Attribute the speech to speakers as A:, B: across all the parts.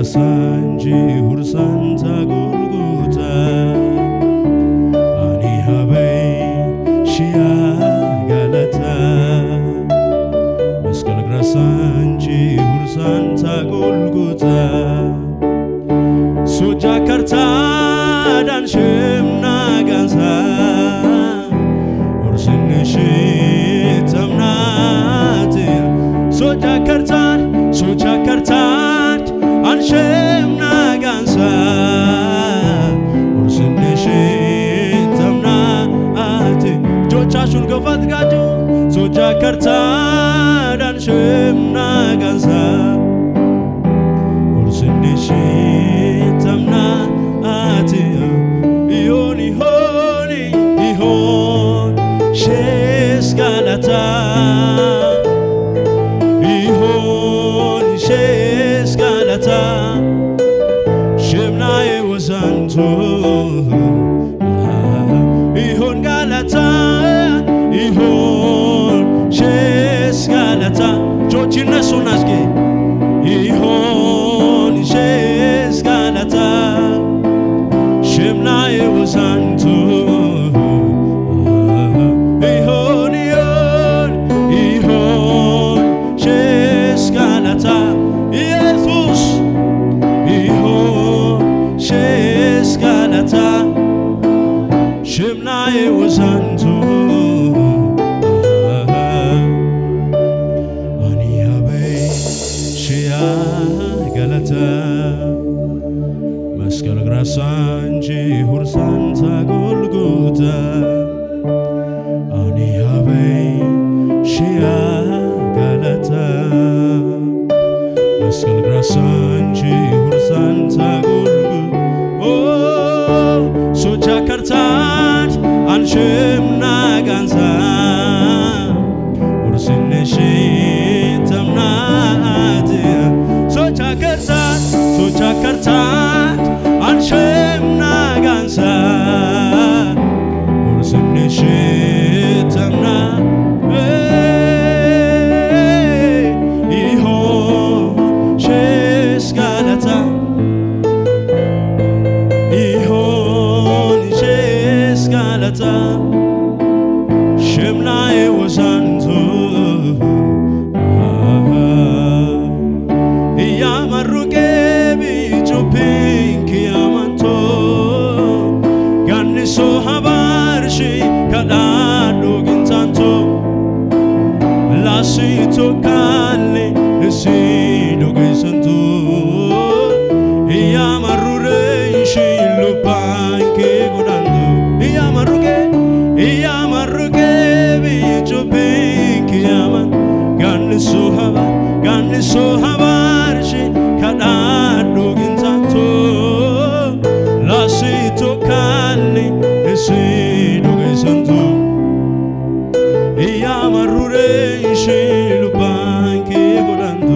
A: Sanji Hursanta Golgota Ani Habe Shia Galata መስቀል ግረሳ እንጂ ሁርሳንታ ጎልጎታ ሶጃ ከርታ ዳንሽምና ጋንሳ ወርስንሽ ተምናት ሶጃ ከርታን ሶጃ ከርታን አንሽምና ጋንሳ ወርስንሽ ተምናት እጆቻችሁን ከፍ አድርጋችሁ ሶጃ ከርታ ዳንሽምና ጋንሳ ወርስንሽ ተምናት ይሆን ይሆን ይሆን ሼስ ጋላታ ይሆን ሼስ ጋላታ ሽምናዬ ወዛንቶ ይሆን ጋላታ ይሆን ሼስ ጋላታ እጆች ይነሱና እስኪ ይሆን ሼስ ጋላታ ሽምናዬ ወዛንቱ ይሆን ይሆን ይሆን ሼስ ጋላታ ኢየሱስ ይሆን ሼስ ጋላታ ሽምናዬ ወዛንቱ አኒያበይ ሽያ ገለተ መስቀል ግራሳ እንጂ ሁርሳንታ ጎልጎታ አኒያበይ ሽያ ገለተ መስቀል ግራሳ እንጂ ሁርሳንታ ጎልጎ ሶቻ ከርታት አንሽምና ጋንሳ ውርስንሽ ተምናት ሶቻ ከርታት ሶቻ ከርታት አንሽምና ጋንሳ ውርስንሽ ተምና ይሆን ሼስ ጋለታ ይሆን ሼስ ጋለታ ሽምናዬ ወሳንቱ እያመሩቄ ቢጩፒንክ ያመንቶ ጋኒሶ ሀባርሺ ከዳዱ ግንታንቶ ላሲቶ ካሌ እሲ ዶጌሰንቱ እያመሩሬንሺ ሉባንኬ ጎዳንቱ እያመሩቄ እያመሩቄ ቢጩፒንክ ያመን ጋኒሶ ሀባ ጋኒሶ ሀባርሺ ከዳዱ ግንታንቶ ላሲቶ ካሌ እሲ ዶጌሰንቱ እያመሩሬንሺ ሉባንኬ ጎዳንቱ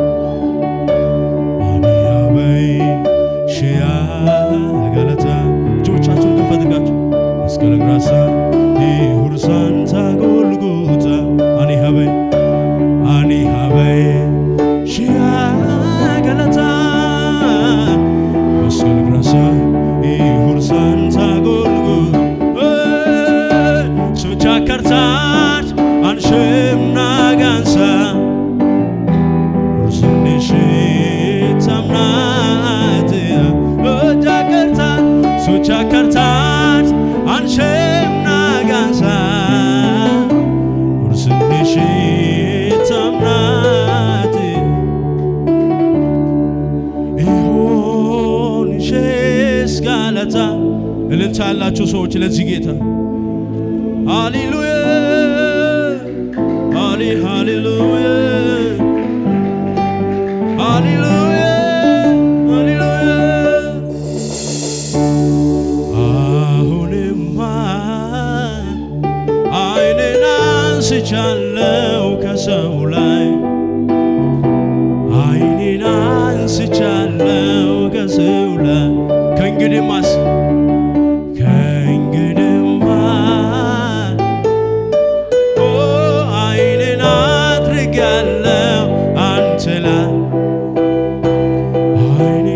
A: አኒያበይ ሽያ ገለታ እጆቻችሁን ከፍ አድርጋችሁ መስቀል ግራሳ ሁርሳንታ ጎልጎታ አኒሃበይ አኒሃበይ ሽያ ገለታ መስቀል ግራሳ ሁርሳንታ ጎልጎ ሶቻ ከርታት አንሽምና ጋንሳ ርስንሽ ተምናት ሶቻ ከርታት ሶቻ ከርታት አንሽምና ጋንሳ ርስንሽ ተምናት ይሆን ሼስ ጋለታ እልልታ ያላችሁ ሰዎች ለዚህ ጌታ ሃሌሉያ ሃሌ ሃሌሉያ ሃሌሉያ ሃሌሉያ አሁንማ አይኔን አንስቻለው ከሰው ላይ አይኔን አንስቻለው ከሰው ላይ ከእንግዲህማስ ከእንግዲህማ ኦ አይኔን አድርጌያለሁ አንተ ላይ አይኔ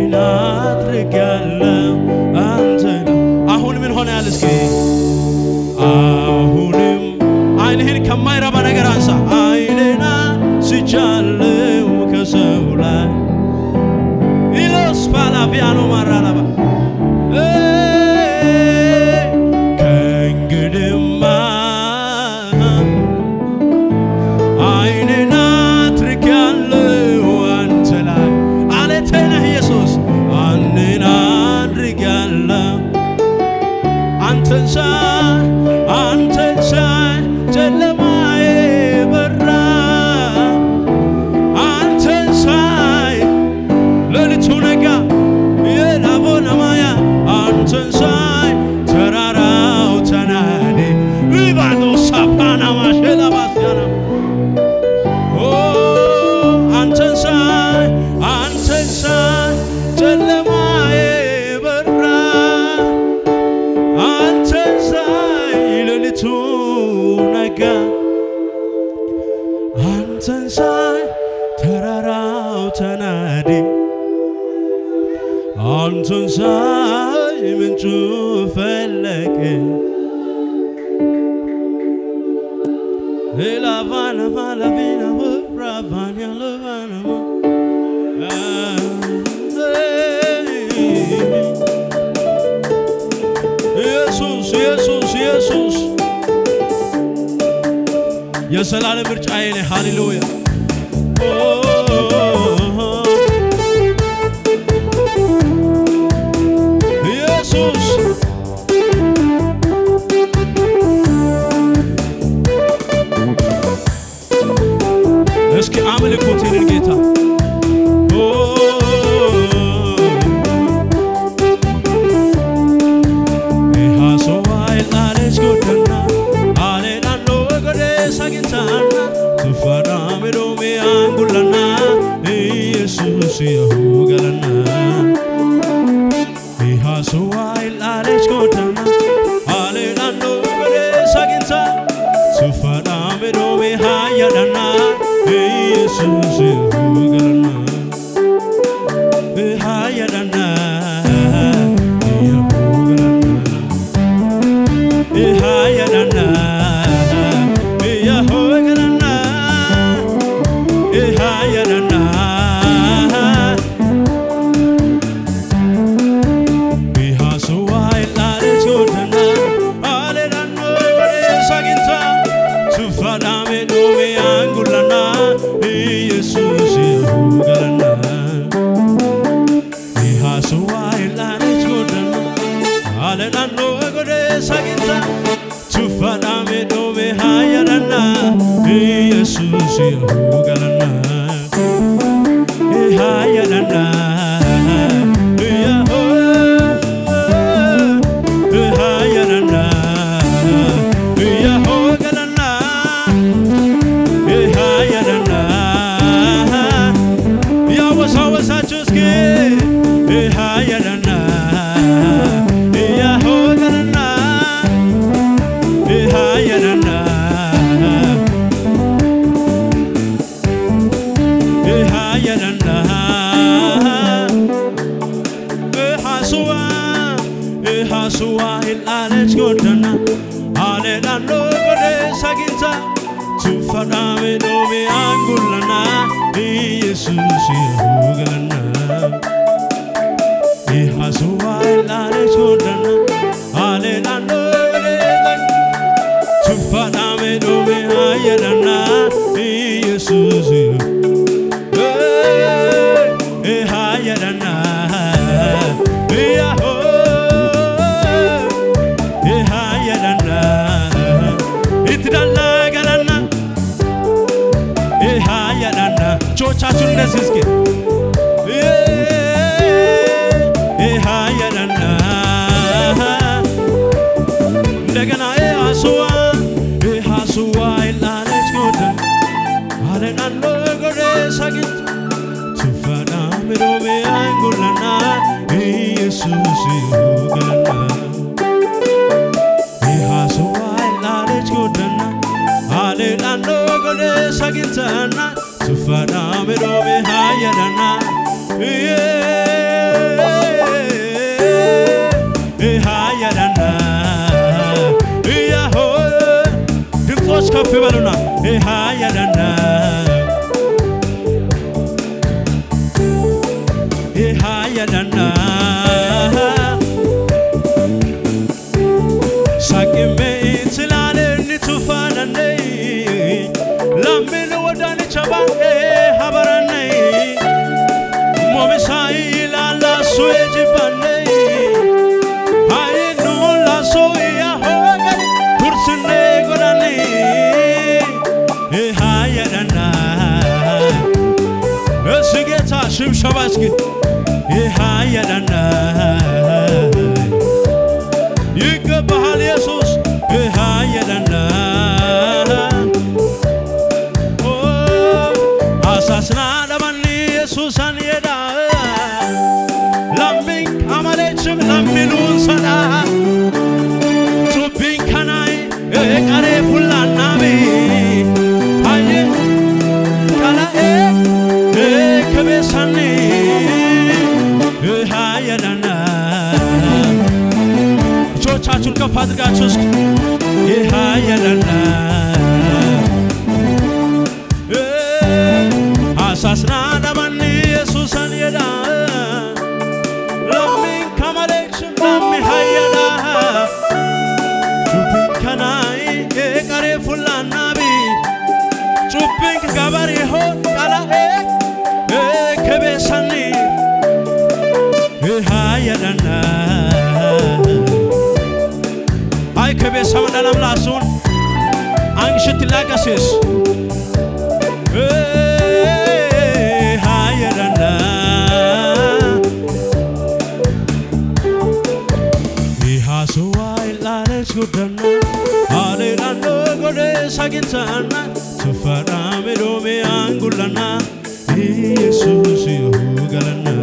A: ነጋ አንተን ሳይ ተራራው ተናዴ አንተን ሳይ ምንጩ ፈለቀ ላቫና ማላቪና ብራቫን ያለቫናማ ኢየሱስ ኢየሱስ ኢየሱስ የዘላለም ምርጫዬ ነህ። ሃሌሉያ ኢየሱስ እስኪ አምልኩት ይህንን ጌታ Hasowailales godana alelando gode sagitana tufana mirome angulana Jesus yahugalana Hasowailales godana alelando gode sagitana tufana mirome hayadana Jesus yahugalana hayadana yahugalana Ihayalana, Iyahoyalana, Ihayalana. Ihasuwai lalis godana, Alelano saginta, Tufadame dome angulana, Jesus yahugalana. Ihasuwai lalis godana, Alelano gode saginta Tufadame dome hayalana Jesus yahugalana Hayalana Yaho Hayalana Yahogalana Hayalana ያወሳወሳችሁ እስኪ ሃያለና ያሆገለና ሃያለና ሃያለና ሃሱዋ ሃሱዋ ሂላለች ጎደና አሌላኖ ጎዴ ሳጊንታ ቱፈዳሜ ዶሜ አንጉለና ኢየሱስ ያሁገለና ኢሃሱዋ ሂላለች ጎደና አሌላኖ ጎዴ ቱፈዳሜ ዶሜ አየለና ኢየሱስ ሃየለና ያሆ ሃየለና ኢትዳላ ገለና ሃየለና ቾቻችሁን እንደዚህ እስኪ ሃየለና እንደገና አስዋ አስዋ ይላለች ጎደን አለናሎ ጎዴ ሳጊት ቱፋና ምሮሜ አንጉለና ኢየሱስ ይሁገለና ኢሃስዋ ይላለች ጎደና አለናሎ ጎዴ ሳጊተና ቱፋና ምሮሜ ሃየለና ሃየለና ያሆ ድምፆች ከፍ በሉና ሃየለና ሃየለና ሳቅሜ ትላልን ቱፋነነ ላምን ወዳን ቸባኤ ሀበረነ ሞሚሳይ ላላሱ የጅባነ አይኑ ላሶ ያሆገን ኩርስኔ ጎዳኔ ሃየለና እስ ጌታ ሽብሸባ እስኪ ሃየለና ይገባሃል ኢየሱስ ሃየለና አሳስና ለማን ኢየሱሳን የዳ ላምቢን አማሌችም ለሚኑን ሰዳ ቱቢን ከናይ ቀሬ ፉላናቢ አየ ቀላኤ ከቤሳኒ ሃየለና እጆቻችሁን ከፍ አድርጋችሁ እስኪ ሃየለና አሳስና ዳባኒ ኢየሱሰን የዳ ለሚን ከመሌክሽን ለሚ ሃየዳ ጩቢን ከናይ ቀሬ ፉላናቢ ጩቢን ከገበሬ ሆን ቀላኤ ከቤሰኒ ሃየለና አይ ከቤሰም ለለምላሱን አንሽት ላቀሴስ ሃየለና Ihasuwai lales gudana Alelando gode sagintana Tufara medome angulana Jesus yugalana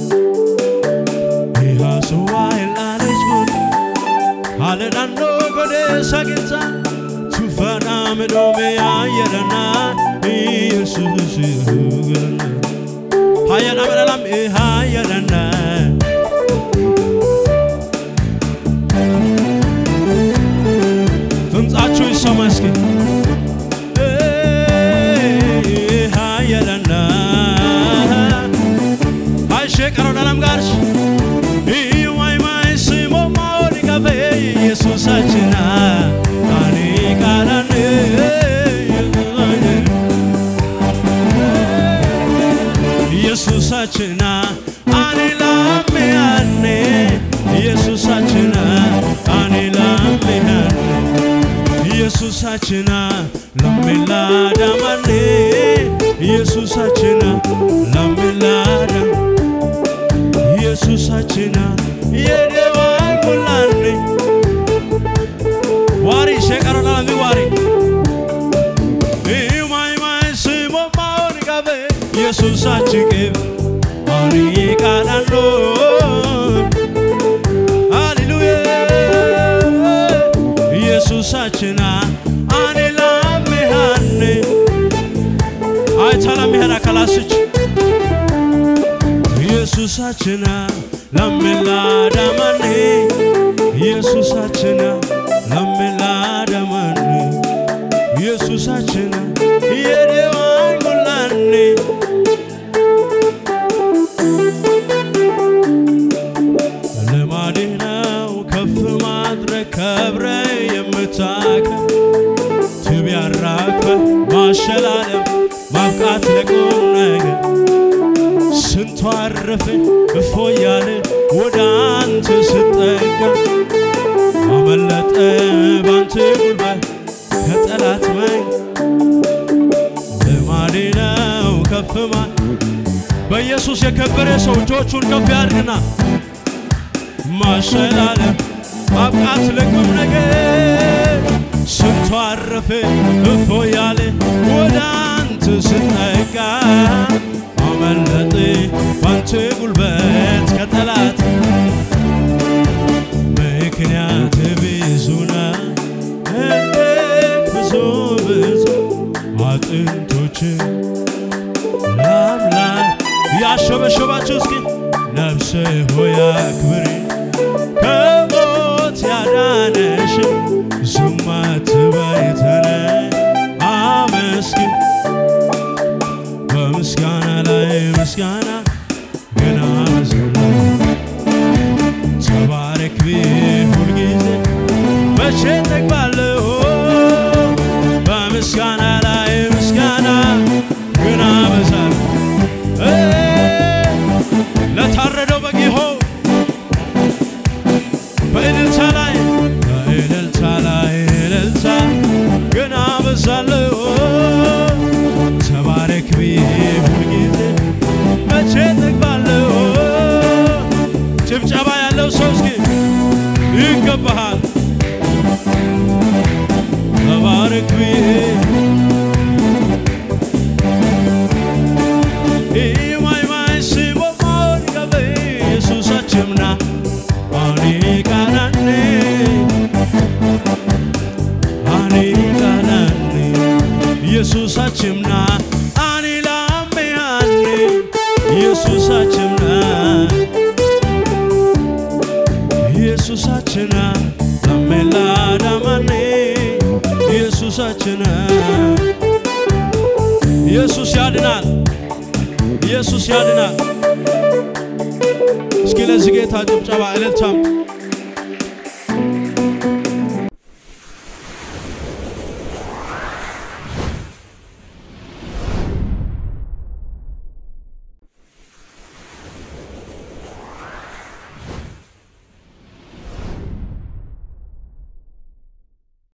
A: Ihasuwai lales gudana Alelando gode sagintana Tufara medome ayelana Jesus yugalana Hayana meralam hayana ድምፃችሁ ይሰማ እስኪ ሃየለና አይሼ ቀረው ዳለም ጋርሽ ኢዩማይማይ ስሞ ማወድ ከፈ ኢየሱሳችና አኔ ቃላን ኢየሱሳችና አኔ ላሜ አኔ ኢየሱሳችና አኔ ላሜ አኔ ኢየሱሳችና ለሚላዳ ማኔ ኢየሱሳችና ለሚላዳ ኢየሱሳችና የደዋይ ሙላኔ ዋሪ ሸቀረና ሚ ዋሪ ኢማይማይ ስሞ ማውን ቀበ ኢየሱሳችን ቅብ አሪ ቃላሎ ሃሌሉያ ኢየሱሳችና አኔ ላሜሃኔ አይታ ላሜሃራ ከላስች ኢየሱሳችና ለሚላዳማኔ ኢየሱሳችና ለሚላዳማኔ ኢየሱሳችና የደዋይ ሙላኔ ልማዴ ነው ከፍ ማድረግ ከብረ የምታከብ ትብ ያራክፈ ማሸላለም ማብቃት ለቁም ነገር ስንቱ አረፈ እፎ እያለ ወደ አንተ ስጠጋ አመለጠ ባንተ ጉልበት ከጠላት መኝ ልማዴ ነው ከፍ ማ በኢየሱስ የከበረ ሰው እጆቹን ከፍ ያድርግና ማሸላለም ማብቃት ለቁም ነገር ስንቱ አረፈ እፎ ያለ ወደ አንተ ስጠጋ አመለጠ ባንተ ጉልበት ከጠላት ምክንያት ብዙ ነው ብዙ ብዙ አጥንቶች ለአምላክ ያሸበሸባችሁ እስኪ ነፍሴ ሆይ አክብሪ ከሞት ያዳነሽ ዝም አትበይ ተነሽ አመስግን በምስጋና ላይ ምስጋና ገና በዝላ ተባረክ ብዬ ሁልጊዜ መቼ ጠግባለሁ በምስጋና ላይ ምስጋና ገና በዛለሁ ለታረደው በግ ይሆን በእልልታ ላይ በእልልታ ላይ እልልታ ገና በዛለሁ ተባረክ ብዬ ሁልጊዜ መቼ ጠግባለሁ ጭብጨባ ያለው ሰው እስኪ ይገባሃል ተባረክ ብዬ ኢማይማይ ስሞ ማወድ ቀበ አኔ ኢየሱሳችምና አኒላሜያኔ ኢየሱሳችምና ኢየሱሳችና አሜላዳማኔ ኢየሱሳችና ኢየሱስ ያድናል። ኢየሱስ ያድናል። እስኪ ለዚህ ጌታ ጭብጨባ እልልታም